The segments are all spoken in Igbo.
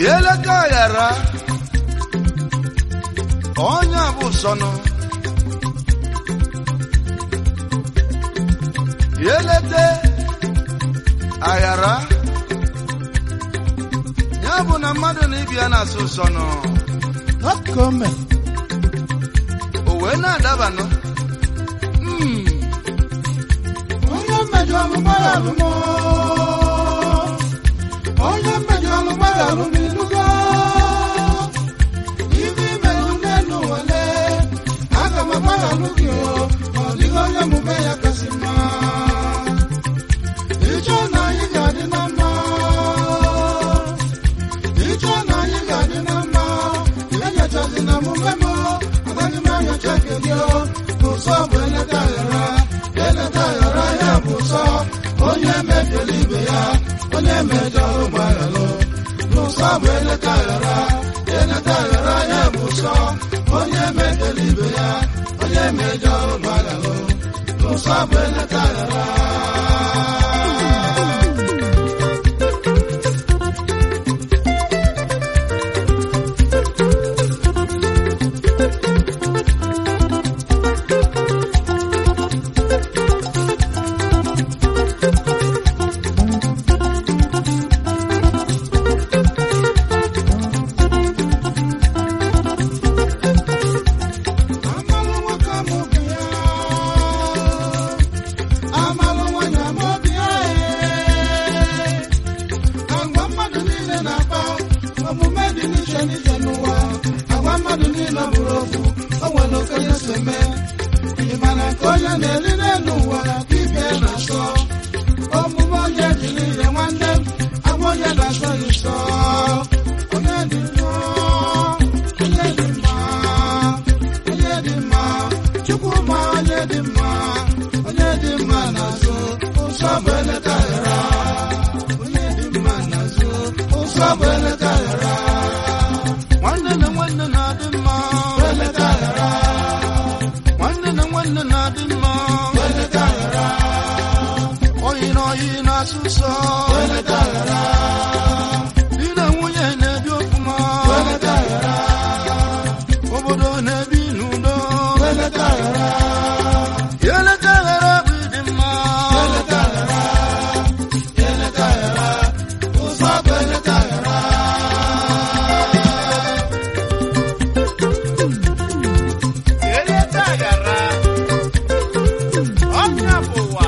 eleta ghara onye bụ sọnụ elete aghara ya bụ na mmadụ na ibi ya na-asụ sọnụ Akome. o wee na-adabanụ Mm, Onye mmejọ alụgbara alụmọ. Onye mmejọ alụgbara alụmọ ilugo. Ibe imere nne n'ụwale. Aga m agbara alụ gị o. Ọ dịghị onye mume ya kasị mma. Ịchọ na anyị ga-adị na mma. Ịchọ na anyị ga-adị na mma. Enyochazi na mume m. Agaghị m anyocha nke gị o. Ụsọ bụ eleta aghara. Eleta aghara ya bụ ụsọ. Onye mebiela ibe ya. Onye mejọrọ ụgbọala. N'ụsọ bụ eleta aghara. Eleta aghara ya bụ ụsọ. Onye mebiela ibe ya. Onye mejọrọ ụgbọala. N'ụsọ bụ eleta aghara. Amalụ nwoke amụbi ya. Amalụ nwanyị amụbi ya, ee. Agwa mmadụ niile na-akpa omume dị n'iche n'iche n'ụwa. Agwa mmadụ niile bụrụ ofu, o nwere okenye si eme. Ị ma na nke onye na-eri n'elu ụwa ka ibe na-asọ. Omume onye jiri ihe nwanne m, agwa onye na-asọ ya nsọ. Onye dị nsọ, onye dị mma. onye dị mma chukwuma onye dị mma onye dị mma n'azụ ụzọ bụ eleta ghara onye dị mma n'azụ ụzọ bụ eleta ghara nwanne na nwanne na-adị mma eleta ghara nwanne na nwanne na-adị mma eleta ghara oyi na oyi na-asụ sọ eleta ghara di na nwunye na-ebi ọfụma eleta ghara obodo na-ebi n'udo eleta ghara eleta ghara bụ ịdị mma eleta ghara eleta ghara ụzọ bụ eleta ghara eleta ghara ọnya bụ ụwa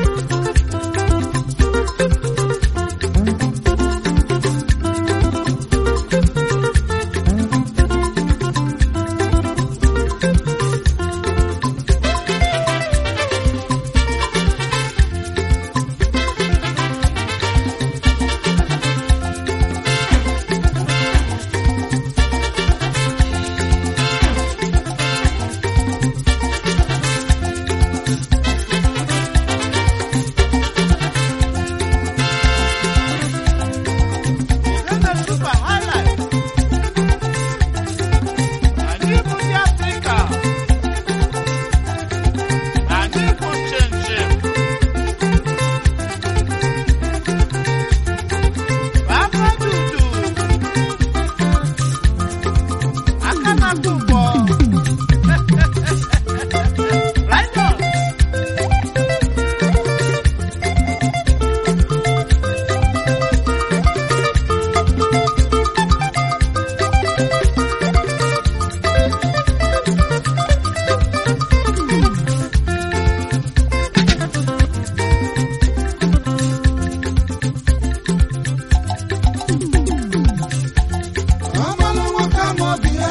Uganda Super Highlight. Anyị bụ ndị Afrịka. Anyị bụ njem Aka dudu. Aka na-akụ ụgbọ. Right on. Amalụ nwoke amaobi ya.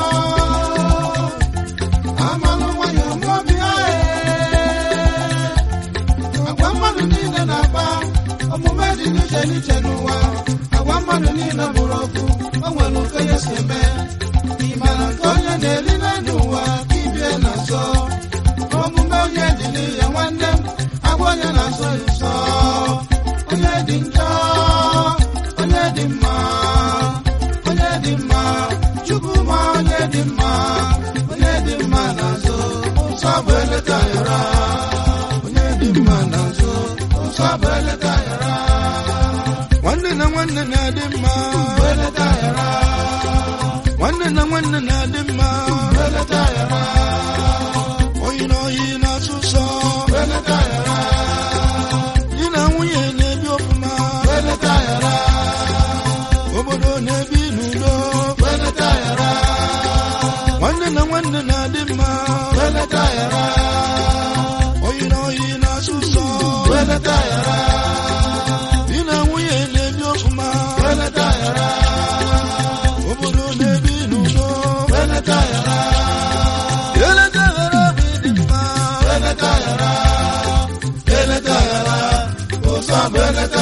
Amalụ nwanyị amaobi ya, ee. Agwa mmadụ niile na-akpa omume dị n'iche n'iche n'ụwa. Agwa mmadụ niile bụrụ ọkụ, o nwere okenye si eme. Ị mara nke onye na-eri n'elu ụwa ka ibie na-azọ. Omume onye dị n'ihe nwanne m, agwa onye na-azọ ya ụzọ. Onye dị njọ, onye dị mma. onye dị mma chukwuma onye dị mma onye dị mma n'azụ ụzọ bụ eleta yara onye dị mma n'azụ ụzọ bụ eleta yara nwanne na nwanne na-adị mma bụ eleta nwanne na nwanne na-adị mma belata yara oyi na oyi na-atụ ụsọ belata yara di na nwunye na-ebi ọfụma belata yara obodo na-ebi n'udo belata yara nwanne na nwanne na-adị mma belata yara oyi na oyi na-atụ ụsọ belata yara di na nwunye na-ebi ọfụma belata yara obodo na-ebi n'udo belata yara eleta ghara bụ ịdị mma belata yara belata yara ụzọ belata